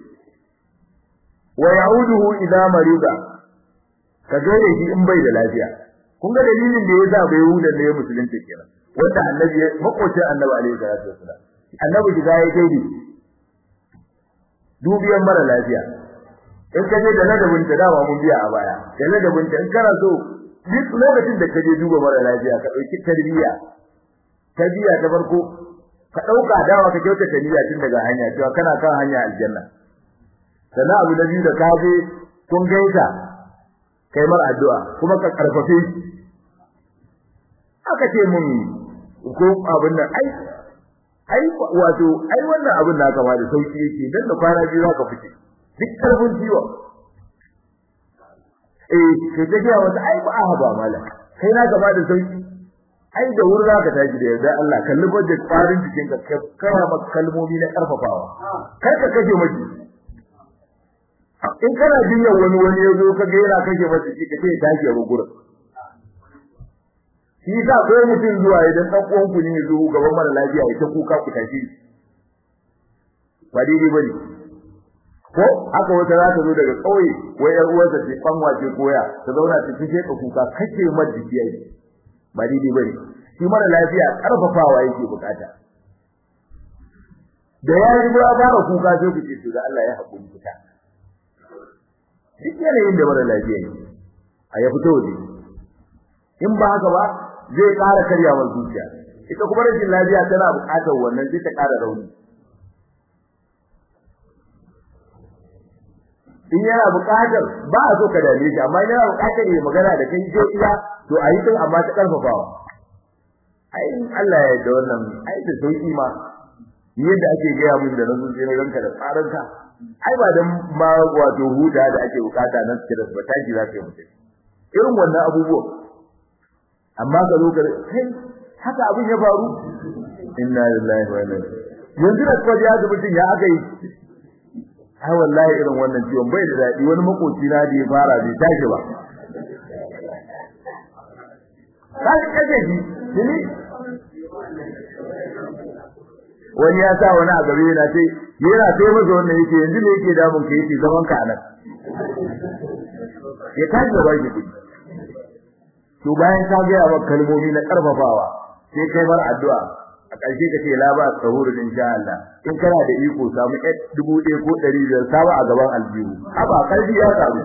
wa ya'uduhu idza marida ka gane shi in bai da lafiya kun ga dalilin da yasa bai huda da ya musulunta kenan wanda annabi makocin annabi alaihi salatu wasallam annabi shiga ya kai ni dubiyan mara lafiya in ka je da ladabin ta dama mun biya a baya da ladabin ta in kana so duk lokacin da ka je duba mara lafiya ka dauki tarbiyya tarbiyya ta farko ka dauka dawa ka kyauta tarbiyya tun daga hanya cewa kana kan hanya aljanna sannan abu da biyu da ka je kun gaisa kai mar addu'a kuma ka karfafe aka ce mun ko abin nan ai ai wato ai wannan abin da kama da sauki yake dan da kwana biyu zaka fice duk karfin ciwo eh sai ta ga wata ai ba a ba mala kai na gaba da sauki ai da wuri zaka tashi da yarda Allah kalli budget farin jikin ka kara maka kalmomi na karfafawa kar ka kashe miji in kana jinyar wani wani ya zo ka ga yana kashe masa shi ka ce tashi ya gurin shi sa ko mutum zuwa idan dan uwan ku ne ya zo gaban mara lafiya ya ta kuka ku tashi ba daidai bane ko haka wata za ta zo daga kauye wai yar uwarsa ce kwanwa ce koya ta zauna ta fice ka kuka kace mar jiki yayi ba daidai bane shi mara lafiya karfafawa yake bukata da ya yi ba fara kuka sai ku ce to da Allah ya hakuri fita duk yanayin da mara lafiya yake a ya fito waje in ba haka ba zai ƙara karyawar zuciya ita kuma rashin lafiya tana buƙatar wannan sai ta ƙara rauni in yana buƙatar ba a so ka dame shi amma yana buƙatar ya magana da kai je iya to a yi din amma ta ƙarfafawa ai Allah ya yarda wannan ai da sauki ma yadda ake gaya mun da nazo sai na ranka da tsaranka ai ba dan ma wato huda da ake bukata nan stress ba tashi za ka yi mutum irin wannan abubuwan amma ka zo kai haka abin ya faru inna lillahi wa inna ilaihi yanzu da kwaje ya mutum ya aka yi ai wallahi irin wannan ciwon bai da dadi wani makoci na da ya fara bai tashi ba kai kaje ji ni wani ya sa wani a gabe yana ce yana sai masa wannan yake yanzu ne yake damun ka yake zaman ka anan ya tashi da baki kudi to bayan ka ga yawa kalmomi na karfafawa sai kai bar addu'a a ƙarshe ka ce la ba sahuru insha Allah in kana da iko samu ɗaya dubu ɗaya ko ɗari biyar saba a gaban aljihu haba karfi ya samu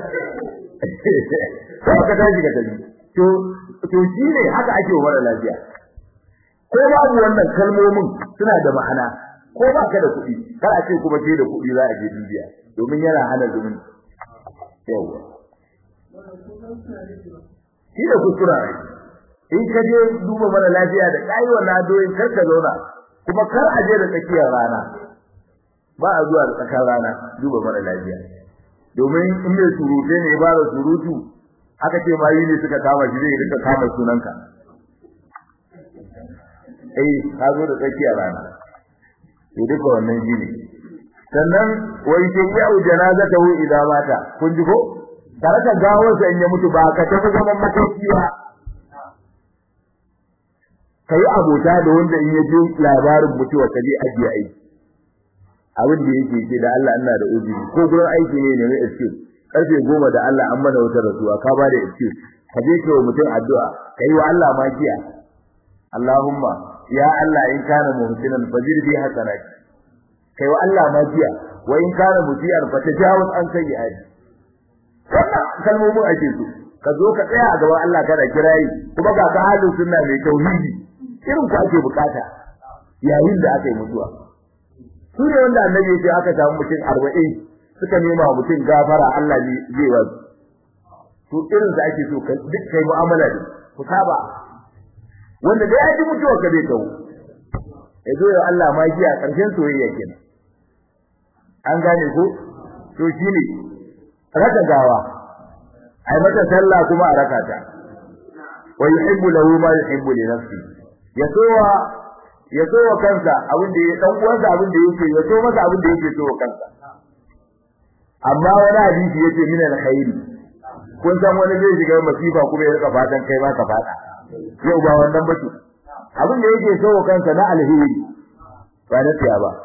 sai ka tashi ka tafi to to shine haka ake wa mara lafiya ko babu wannan kalmomin suna da ma'ana ko ba ka da kuɗi kar a ce kuma sai da kuɗi za a je dubiya domin yana hana zumunci yawa shi da kuskura ne in ka je duba mara lafiya da kai wannan doyin kar ka zauna kuma kar a je da tsakiyar rana ba a zuwa da tsakar rana duba mara lafiya domin in mai surute ne ba da surutu aka ce ma yi ne suka kama shi zai rika kama sunanka eh ka zo da tsakiyar rana to duka wannan shi ne sannan wai ke yi au janazatahu idan mata kun ji ko tare da gawar sa in ya mutu ba ka tafi zaman mataki ba kai abota da wanda in ya ji labarin mutuwa ka je ajiye aiki abin da yake ce da Allah ina da uzuri ko gurin aiki ne ne mai excuse karfe goma da Allah an mana wata rasuwa ka ba da excuse ka je ka mutum addu'a kai wa Allah magiya Allahumma ya Allah in kana muhsinan fajir bi hasanati kai wa Allah magiya wa in kana mutiyar fa tajawaz an sayyi'ati wannan kalmomin ake so ka zo ka tsaya a gaban Allah kana kirayi kuma ga ka halin sunna mai tauhidi irin ku ake bukata yayin da aka yi mutuwa su ne wanda annabi ya ce aka samu mutum arba'in suka nema wa mutum gafara Allah ne zai wa to irin da ake so duk kai mu'amala da ku saba wanda da ya ji mutuwa ka zai kawo ya zo ya Allah ma ji a ƙarshen soyayya kenan an gane ko to shine raka gawa ai mata sallah kuma a raka ta wa yuhibbu lahu ma yuhibbu li nafsi ya sowa ya sowa kansa abin da ya dan uwansa abin da yake ya so masa abin da yake so kansa amma wani hadisi yace min alkhairi kun san wani zai shiga masifa kuma ya rika fatan kai ma ka fada yau ba wannan bace abin da yake so kansa na alheri ba na tiya ba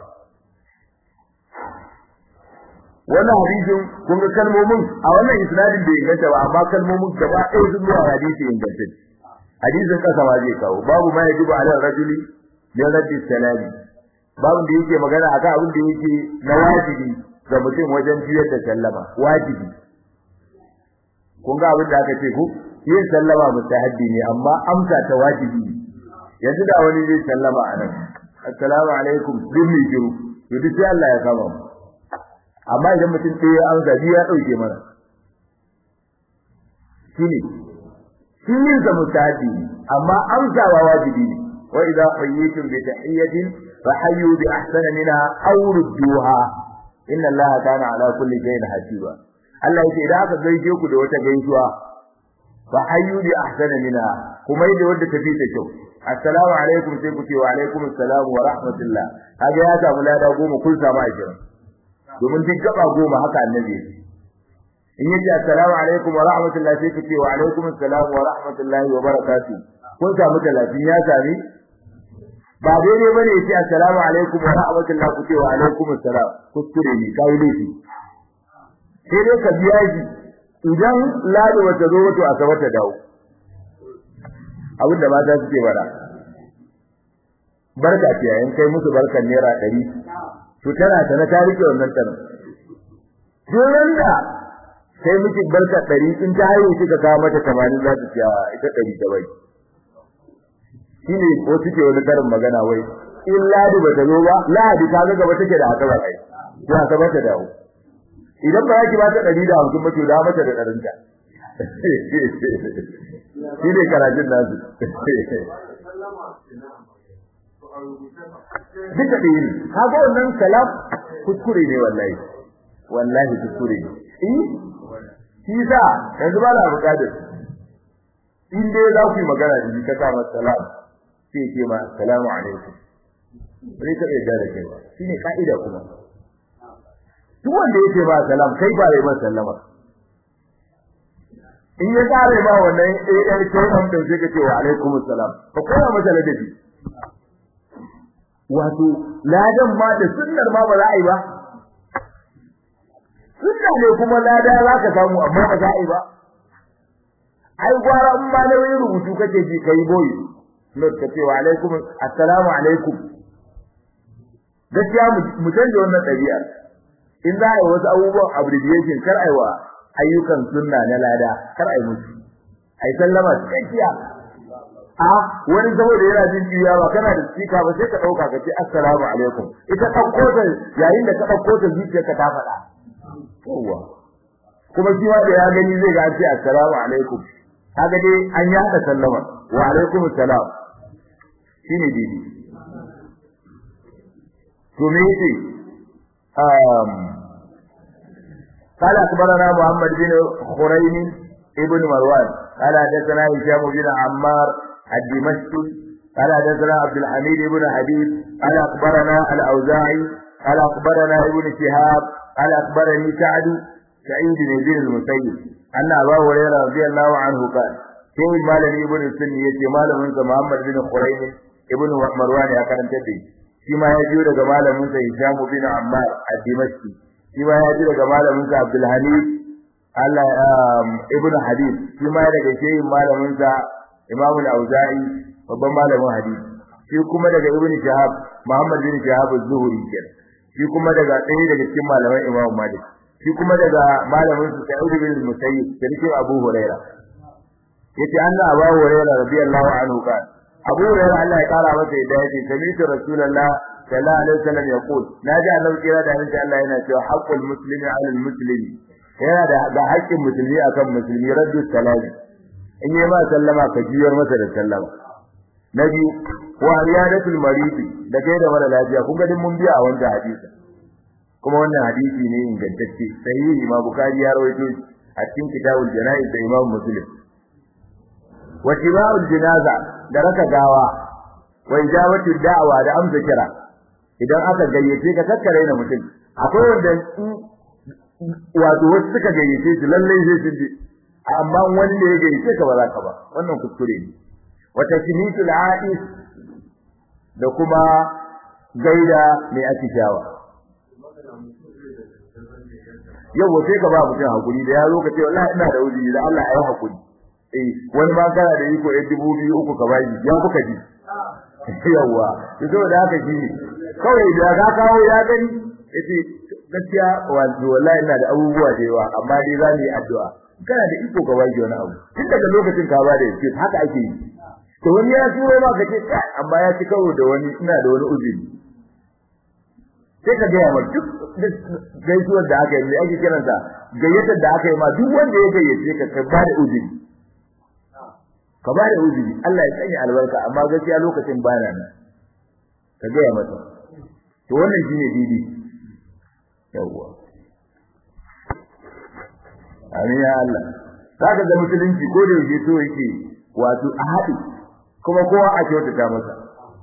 wannan hadisin kun ga kalmomin a wannan isnadin bai inganta ba amma kalmomin gaba ɗaya sun zuwa hadisi inganta hadisin kasa ma zai kawo babu ma yajibu ala rajuli min raddi salami babu da yake magana akan abin da yake na wajibi ga mutum wajen jiyar da sallama wajibi kun ga abin da aka ce ku yin sallama mustahabbi ne amma amsa ta wajibi yanzu da wani zai sallama a nan assalamu alaikum din mai jiru to duk sai Allah ya kama mu amma idan mutum ɗaya ya amsa biyu ya ɗauke mana shine shi yin sa mustahabbi amma amsawa wajibi ne wa idza qayyitum bi tahiyyatin fa hayyu bi ahsana minha aw rudduha inna allaha kana ala kulli shay'in hasiba Allah yake idan aka gaishe ku da wata gaisuwa fa hayyu bi ahsana minha kuma yadda wanda tafi ta kyau assalamu alaikum sai ku ce wa alaikum assalam wa rahmatullah kaga ya samu lada goma kun samu ajira domin duk gaba goma haka annabi in yace assalamu alaikum wa rahmatullah sai ku ce wa alaikum assalam wa rahmatullahi wa barakatuh kun samu 30 ya sami ba daidai bane yace assalamu alaikum wa rahmatullah ku ce wa alaikum assalam kuskure ne kai laifi sai dai ka biya shi idan ladi wata zo wato a ta dawo abinda mata suke bada barka ce yayin kai musu barkan naira 100 to tana ta na tarike wannan tana duran da sai miki barka 100 in ta haihu kika kawo mata 80 za ta ciya ita 100 ta bai shine ko suke wani karin magana wai in ladi ba ta zo ba ladi ta ga gaba take da haka ba kai to haka ba ta dawo idan ba ki ba ta 150 ba to da mata da ɗarinta shi ne karatun nasu duka ɗaya ne kaga wannan salam kuskure ne wallahi wallahi kuskure ne eh shi sa yanzu ba na buƙatar in dai za ku yi magana da shi ka sa masa salam sai ce ma salamu alaikum bai ka iya da kai shi ne ka'ida kuma duk wanda ya ce ba salam kai ba yi masa sallama in ya kare ba wannan AR kai din sai ka ce wa alaikum assalam ka koya masa ladabi wato ladan ma da sunnar ma ba za a yi ba sunna ne kuma lada za ka samu amma ba za a yi ba ai gwara in ma nauyin rubutu kake ji kai boy not ka ce wa alaikum assalamu alaikum gaskiya mu canja wannan ɗabi'a in za a yi wasu abubuwan abbreviation kar a yi wa ayyukan sunna na lada kar a yi musu a yi sallama cikakkiya a wani saboda yana jin jiya ba kana da sika ba sai ka ɗauka ka ce assalamu alaikum ita ɗauko ta yayin da ka ɗauko ta zuciyarka ta faɗa yawwa kuma shi ma da ya gani zai ga ce assalamu alaikum kaga dai an yi hada sallama wa alaikum assalam shine dai to me yake um قال أخبرنا محمد بن خرين ابن مروان قال حدثنا هشام بن عمار الدمشقي قال حدثنا عبد الحميد بن حبيب قال أخبرنا الأوزاعي قال أخبرنا ابن شهاب قال أخبرني سعد سعيد بن المسيب أن أبا هريرة رضي الله عنه قال sai malami ibn sunni yace malamin sa Muhammad bin Khuraym ibn Marwan ya karanta da shi ma ya jiyo daga malamin sa Hisham bin Ammar ad-Dimashqi shi ma ya jiyo daga malamin sa Abdul Hamid Allah ibn Hadith shi ma daga shehin malamin sa Imam al-Auza'i babban malamin hadisi shi kuma daga ibn Shahab Muhammad bin Shahab az-Zuhri kenan shi kuma daga ɗaya daga cikin malaman Imam Malik shi kuma daga malamin sa Sa'id bin Musayyib sarkin Abu Hurairah yace anna Abu Hurairah radiyallahu anhu kan Abu Hurairah Allah ya kara masa yadda yake sami'tu Rasulullah sallallahu alaihi wasallam yaqul naji Allah kira da insha Allah yana cewa haqqul muslimi 'ala al-muslimi yana da ga haƙƙin musulmi akan musulmi raddu salami in yi ma sallama ka jiyar masa da sallama na biyu wa riyadatul marid da kai da mara lafiya kun ga din mun biya a wannan hadisi kuma wannan hadisi ne ingantacce sahihi ma bukari ya rawaito a cikin kitabul janaiz da imam muslim wa tiba'ul jinaza da raka gawa wa ijabatu da'wa da amsa kira idan aka gayyace ka kakkare na mutum akwai wanda wato wasu suka gayyace shi lalle zai ji amma wanda ya gayyace ka ba za ka ba wannan kuskure ne wa tashmitul a'is da kuma gaida mai atishawa yau sai ka ba mutum hakuri da ya zo ka ce wallahi ina da uzuri da Allah ya yi hakuri eh wani ma kana da iko ya dubu biyu uku ka bayi ya kuka ji yawa to da haka shi kawai da ka kawo ya gani yace gaskiya wato wallahi ina da abubuwa da yawa amma dai za mu yi addu'a kana da iko ka bayi wani abu tun daga lokacin ka ba da yake haka ake yi to wani ya turo ma ka ce amma ya ci karo da wani ina da wani uzuri sai ka gaya ma duk gaisuwar da aka yi mai ake kiransa gayyatar da aka yi ma duk wanda ya gayyace ka ka ba da uzuri ka ba da uzuri Allah ya sanya albarka amma gaskiya lokacin bana nan ka ga ya mata to wannan shine didi yawa amin ya Allah saka da musulunci ko da yake so yake wato a haɗi kuma kowa a kyautata masa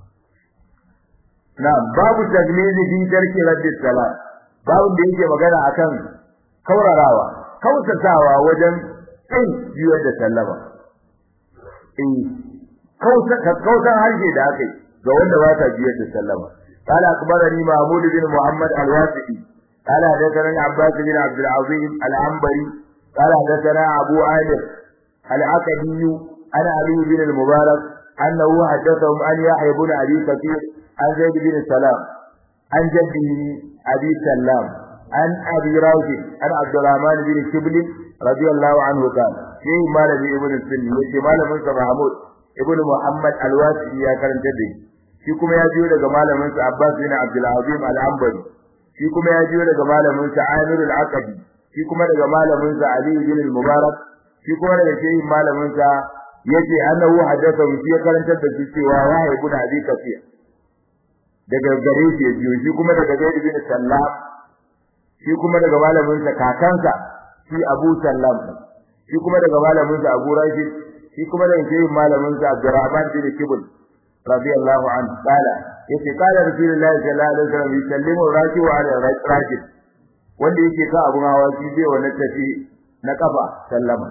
na babu tajmizi fi tarki raddi salat babu da yake magana akan kaurarawa kautatawa wajen kin biyar da sallama eh kauta kautan harshe da aka yi ga wanda ba ta biyar da sallama قال أخبرني محمود بن محمد الواسطي قال حدثنا عباس بن عبد العظيم العنبري قال حدثنا أبو عامر العقدي عن علي بن المبارك أنه حدثهم أن يحيى بن أبي كثير عن زيد بن سلام عن جده أبي سلام عن أبي راجل عن عبد الرحمن بن شبل رضي الله عنه قال شيء مال ابن السني يجي مال من محمود ابن محمد الواسطي يا كرم جده shi kuma ya jiyo daga malamin sa Abbas bin Abdul Azim al-Ambari shi kuma ya jiyo daga malamin sa Amir al-Aqadi shi kuma daga malamin sa Ali bin al-Mubarak shi kuma daga shehin malamin sa yace annahu hadatha shi ya karantar da shi cewa ya haibu da Abi Kafir daga gare shi ya jiyo shi kuma daga Zaid bin Sallam shi kuma daga malamin sa kakansa shi Abu Sallam shi kuma daga malamin sa Abu Rashid shi kuma daga shehin malamin sa Abdurrahman bin Kibul radiyallahu anhu qala yace qala rasulullahi sallallahu alaihi wasallam yusallimu raki'u ala rakib wanda yake ka abun hawa shi zai wannan tafi na kafa sallama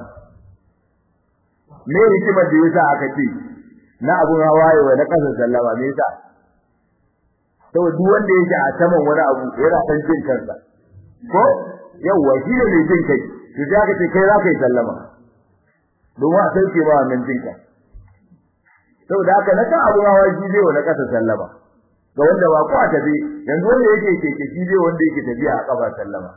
me hikimar da yasa aka ce na abun hawa yayi na kasa sallama me yasa saboda duk wanda yake a saman wani abu yana san jin kansa ko yawa shi ne mai jin kai to sai aka ce kai za ka yi sallama domin a sauke ma wannan jinka saboda haka na kan abu hawa shi zai wani kasa sallama ga wanda ba ko a tafi yanzu wanda yake keke shi zai wanda yake tafiya a kafa sallama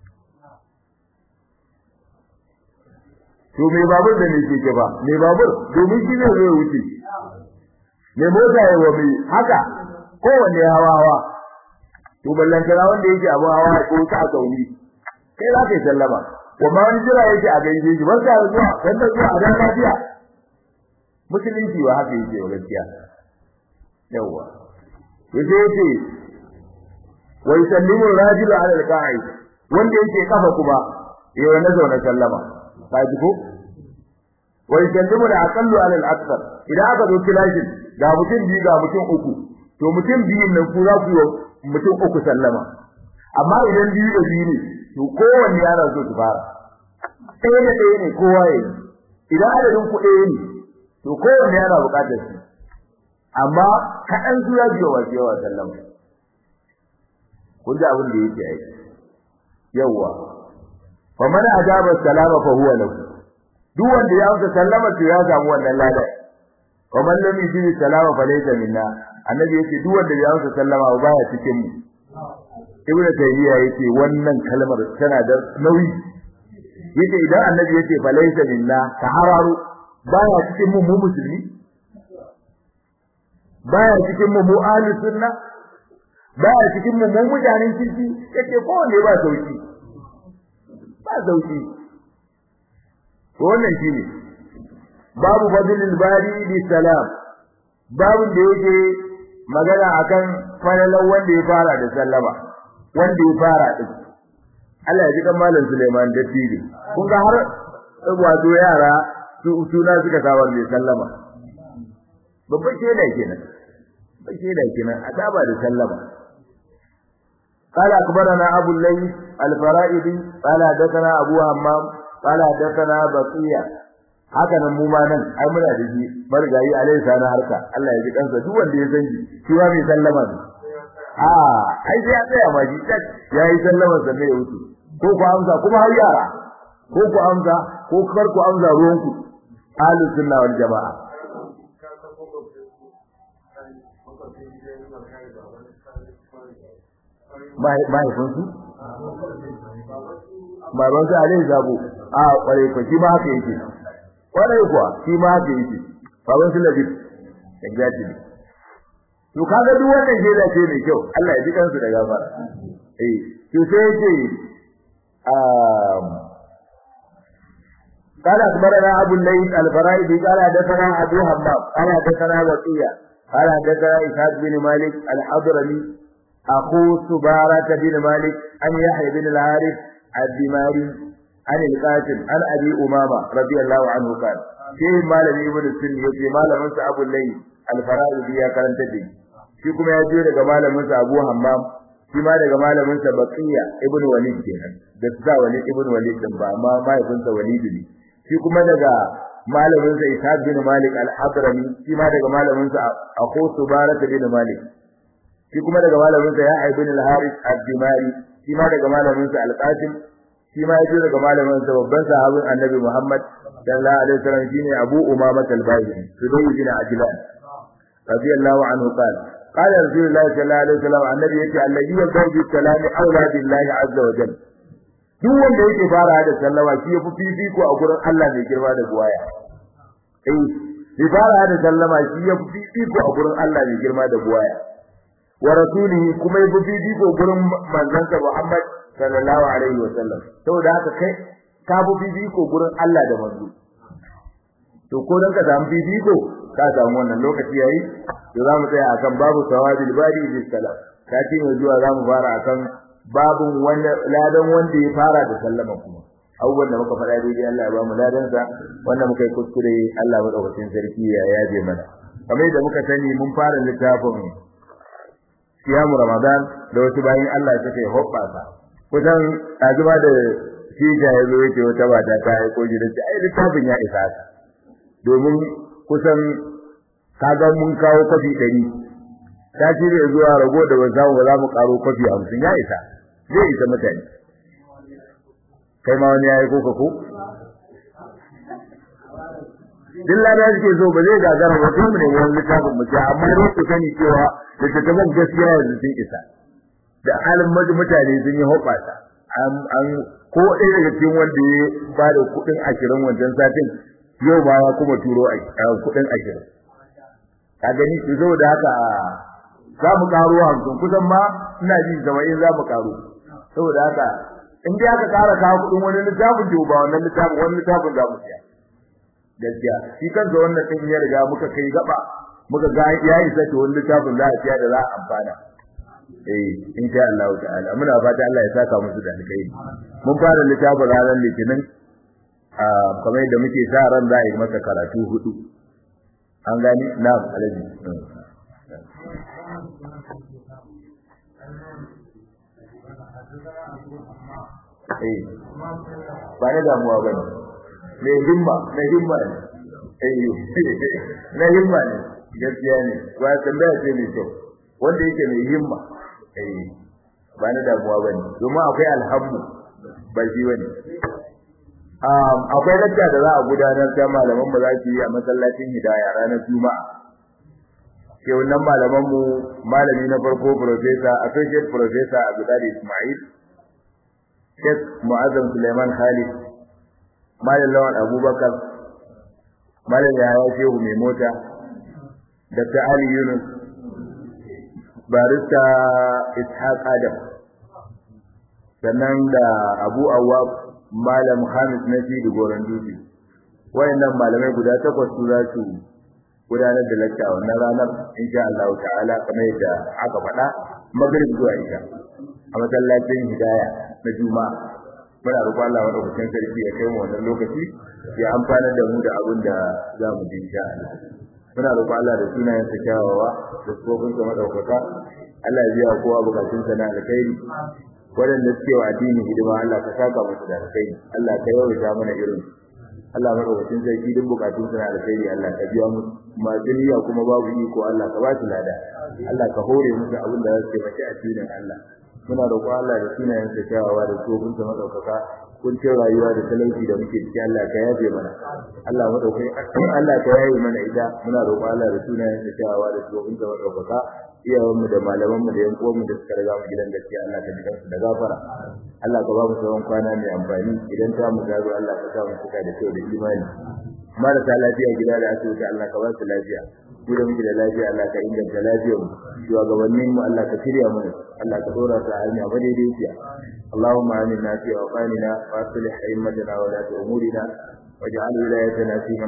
to me babur da ne keke ba me babur domin shi zai zo wuce me mota ya wa mai haka kowanne hawa hawa to ballan kana wanda yake abu hawa ko ta gauri kai za ka yi sallama kuma wani jira yake a gaishe shi barka da zuwa sanda zuwa a dan lafiya musulunci ba haka yake gaskiya yawa yace yace wa yusallimu rajulu ala al-qa'id wanda yake kafa kuma yayi na zauna sallama kaji ko wa yusallimu al-aqallu ala al-akthar idan aka zo kilashin ga mutum biyu ga mutum uku to mutum biyun nan ku za ku yi mutum uku sallama amma idan biyu da biyu ne to kowanne yana so su fara ɗaya da ɗaya ne kowa ya yi idan adadin ku ɗaya ne to kowanne yana buƙatar shi amma kaɗan su ya biyo wasu yawa sallama kun ji abin da yake aiki yawwa fa man ajaba salama fa huwa lahu duk wanda ya amsa sallama to ya samu wannan lada wa man lam yujibi salama fa laysa minna annabi yake duk wanda ya amsa sallama ba baya cikin mu ibn tayyiya yake wannan kalmar tana da nauyi yace idan annabi yace fa laysa minna ka hararu baya cikin mu mu musulmi baya cikin mu mu ahlus sunna baya cikin mu mu mutanen kirki yace ko ne ba sauki ba sauki to wannan shine babu fadlil bari bi salam babu da yake magana akan falalan wanda ya fara da sallama wanda ya fara din Allah ya ji kan malam Suleiman da tiri kun ga har wato yara su suna suka saba da sallama babban sheda kenan babban sheda kenan a saba da sallama قال أخبرنا أبو الليث الفرائدي قال حدثنا أبو همام قال حدثنا بقية haka nan mu ma nan ai muna da shi margayi alai sana harka Allah ya ji kansa duk wanda ya san shi shi ma mai sallama ne a ai sai ya tsaya ma shi tak yayi sallama sanne ya wuce ko ku amsa kuma har yara ko ku amsa ko kar ku amsa ruwan ku ahlus sunna wal jamaa mahaifinsu babansu alai zabo a kwarai ko shi ma haka yake kwarai kuwa shi ma haka yake baban su labi exactly to kaga duk wannan shaida ce mai kyau Allah ya ji kansu da gafara eh to sai yake um قال أخبرنا أبو الليث الفرائدي قال حدثنا أبو همام قال حدثنا وقيع قال حدثنا إسحاق بن مالك الحضرمي أخو سبارة بن مالك عن يحيى بن الحارث الدماري عن القاسم عن أبي أمامة رضي الله عنه قال شيء مال ابن السن يجي مال من أبو الليث الفرائدي يا كلام تدي shi kuma ya je daga malamin sa Abu Hammam shi ma daga malamin sa Baqiya ibn Walid kenan da sa Walid ibn Walid din ba amma mahaifinsa Walid ne shi kuma daga malamin sa Ishaq bin Malik al-Hadrami shi ma daga malamin sa Abu Subarat bin Malik shi kuma daga malamin sa Yahya bin al-Harith ad-Dimari shi ma daga malamin sa Al-Qasim shi ma yaje daga malamin sa babban sahabin Annabi Muhammad sallallahu alaihi wasallam shine Abu Umama al-Bahili Sudai bin Ajlan radiyallahu anhu qala قال رسول الله صلى الله عليه وسلم النبي يقول الذي يبدأ بالسلام أولى بالله عز وجل duk wanda yake fara da sallama shi yafi fifiko a gurin Allah mai girma da buwaya eh shi fara da sallama shi yafi fifiko a gurin Allah mai girma da buwaya wa rasulihi kuma yafi fifiko gurin manzon sa Muhammad sallallahu alaihi wasallam saboda haka kai ka fi fifiko gurin Allah da manzo to ko dan ka samu fifiko ka samu wannan lokaci yayi to zamu tsaya akan babu sawabil bari bis salam kati mai zuwa zamu fara akan babun wanda ladan wanda ya fara da sallama kuma abubuwan da muka faɗa daidai Allah ya ba mu ladan sa wanda muka yi kuskure Allah madaukakin sarki ya yaje mana kamar yadda muka sani mun fara littafin siyamu ramadan da wasu bayan Allah suka yi hoɓɓasa kusan azuma da shi ya zo yake wata bata ta aiko gidan ai littafin ya isa domin kusan kaga mun kawo kwafi ɗari ta shirya zuwa rago da ban samu ba za mu karo kwafi hamsin ya isa zai isa mutane kai ma wani ya yi koka ko duk lada suke so ba zai gagara ba sai mu ne wani littafin mu amma dai ku sani cewa littattafan gaskiya yanzu sun isa da halin mutane sun yi hoɓasa an ko ɗaya daga cikin wanda ya ba da kuɗin ashirin wancan satin yau ba ya kuma turo a kuɗin ashirin ka gani su zo da haka za mu karo hamsin kusan ma ina ji saba'in za mu karo saboda haka in dai aka kara kawo kuɗin wani littafin to ba wannan littafin wani littafin za mu siya gaskiya shi kansa wannan ɗin ya riga muka kai gaba muka ga ya isa to wani littafin za a siya da za a amfana eh insha Allah ta'ala muna fata Allah ya saka musu da alkhairi mun fara littafin ranar litinin kamar yadda muke sa ran za a yi masa karatu hudu an gani na alaji eh ba na damuwa ba ne mai himma na himma ne eh na himma ne gaskiya ne ba tambaya ce mai kyau wanda yake mai himma eh ba na damuwa ba ne domin akwai alhamdu ba shi ba ne akwai lakta da za a gudanar ta malaman mu za su yi a masallacin hidaya ranar juma'a ke wannan malaman mu malami na farko professor associate professor Abdullah Ismail Sheikh Muazzam Suleiman Khalid Malam Lawan Abubakar Malam Yahaya Shehu mai mota Dr. Ali Yunus Barista Ishaq Adam sannan da Abu Awwab Malam Hamis Nafi da Goran Dutse wayannan malamai guda takwas su za su gudanar da lakta wannan ranar insha Allah ta'ala kamar yadda aka faɗa magrib zuwa isha a masallacin hidaya na juma'a muna roƙon Allah wa ɗaukakin sarki ya kai mu wannan lokaci ya amfanar da mu da abin da za mu ji insha Allah muna roƙon Allah da sunayen sa kyawawa da tsofin sa madaukaka Allah ya biya kowa bukatun sa na alkhairi waɗanda suke wa addini hidima Allah ka saka musu da alkhairi Allah ka yawaita mana irin Allah madaukakin sarki duk bukatun sa na alkhairi Allah ka biya musu masu niyya kuma babu iko Allah ka ba su lada Allah ka hore musu abin da za su taimaki addinin Allah muna roƙon Allah da sunayen sa kyawawa da tsofin sa madaukaka kuncin rayuwa da talauci da muke ciki Allah ka yafe mana Allah madaukai Allah ka yaye mana ita muna roƙon Allah da sunayen sa kyawawa da tsofin sa madaukaka iyawan mu da malaman mu da yan uwan mu da suka riga mu gidan gaskiya Allah ka jikan su da gafara Allah ka ba mu tsawon kwana mai amfani idan ta mu gado Allah ka sa mu cika da kyau da imani marasa lafiya gida da asibiti Allah ka ba su lafiya mu da muke da lafiya Allah ka inganta lafiyar mu shugabannin mu Allah ka shirya mu Allah ka dora su a hanya madaidaiciya اللهم آمنا في أوطاننا وأصلح أئمتنا ولاة أمورنا waj'al wilayatana fi